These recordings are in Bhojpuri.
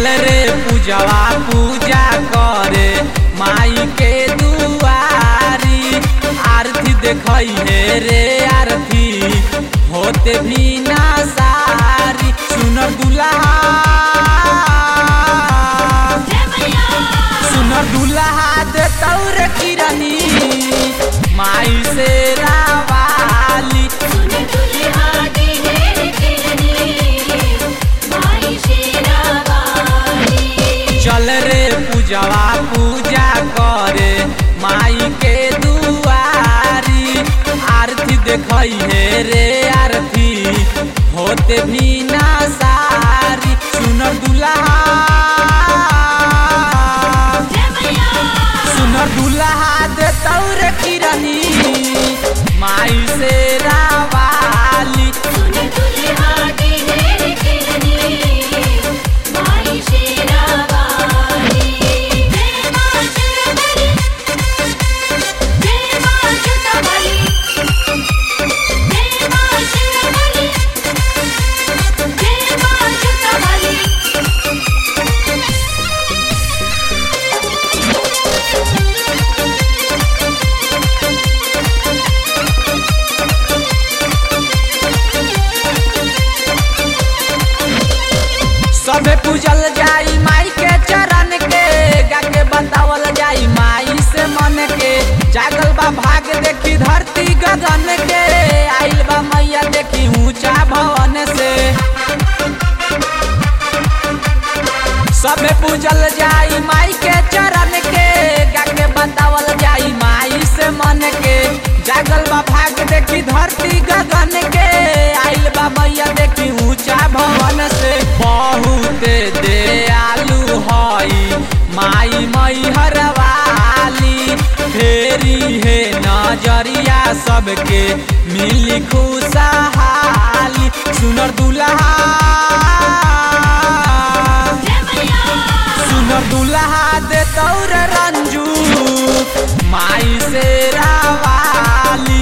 चल रे पूजवा पूजा करे माई के दुआरी आरती देखई हे रे आरती होते भी ना सारी सुनर दुल्हा सुनर दुल्हा दे तौर किरनी माई से रावाली चल रे पूजवा पूजा करे माई के दुआरी आरती देखई हे रे आरती होते भी ना सारी सुनर दुल्हा सुनर दुल्हा दे तौर किरनी माई से रावाली सबे पूजल जाई माई के चरण के गा के बतावल जाई माई से मन के जागल बा भाग देखी धरती गगन के आइल बा मैया देखी ऊंचा भवन से सबे पूजल जाई माई के चरण के गा के बतावल जाई माई से मन के जागल बा भाग देखी धरती गगन के आइल बा मैया देखी ऊंचा भवन से बहुत दयालु हई माई मई हरवाली फेरी हे नजरिया सबके मिली खुशहाली सुनर दुल्हा सुनर दुल्हा दे तौर रंजू माई से रावाली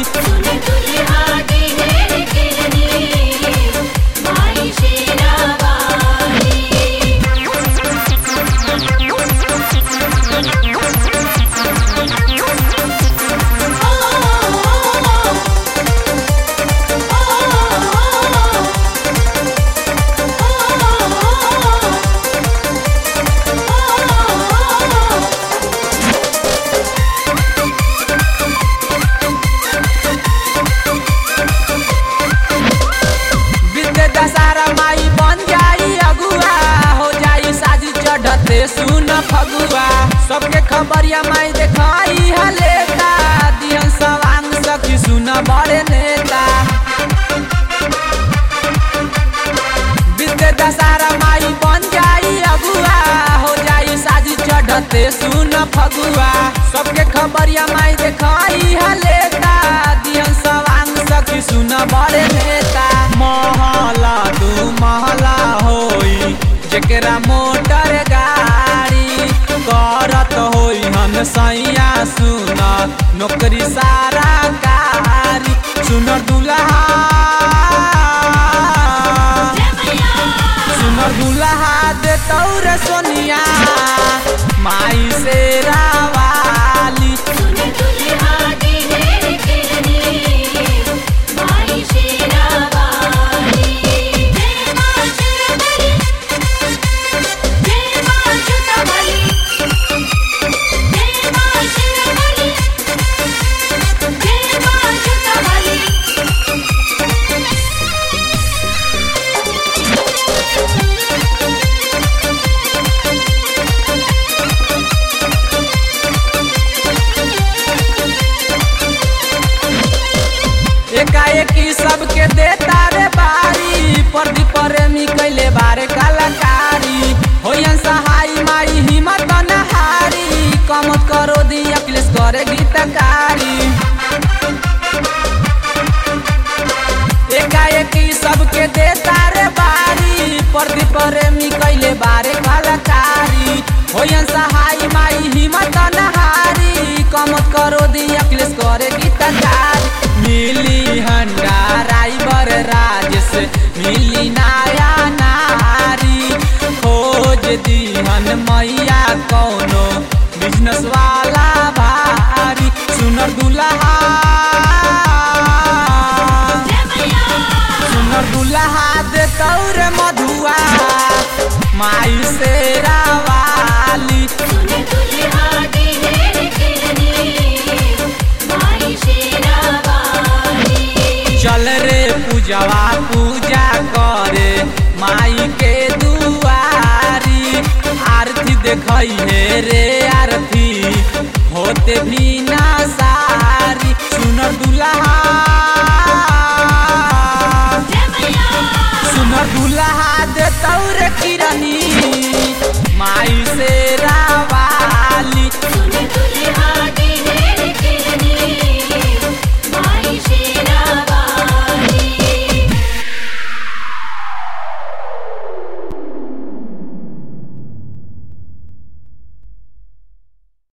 विद्या दशहरा माई बन जाई अगुआ हो जाई साजी चढ़ते सुन फगुआ सबके खबरिया माई देखाई हलेता दिहन सवांग सखी सुन बड़े नेता विद्या दशहरा माई बन जाई अगुआ हो जाई साजी चढ़ते सुन फगुआ सबके खबरिया माई देखाई हलेता दिहन सवांग सखी सुन बड़े नेता महला दू महला होई जेकरा मोटर गाड़ी करत होई हम सैया सुन नौकरी सारा कारी सुनर दुल्हा सुनर दुल्हा दे तौर सोनिया माई से रावाली एकाएकी सबके देता रे बारी प्रदीप प्रेमी कैले बारे कलाकारी होयन सहाय माई हिम्मत नहारी कमत करो दी अखिलेश करे गीतकारी एकाएकी सबके देता रे बारी प्रदीप प्रेमी कैले बारे कलाकारी होयन सहाय माई हिम्मत नहारी कमत करो दी अखिलेश करे गीतकारी मिली हंडा राइबर राजेश मिली नाया नारी खोज दीहन मैया कौनो बिजनेस वाला भारी सुनर दुल्हा सुनर दुल्हा दे तौरे मधुआ माई से रावाली चल रे पूजवा पूजा करे माई के दुआरी आरती देखई हे रे आर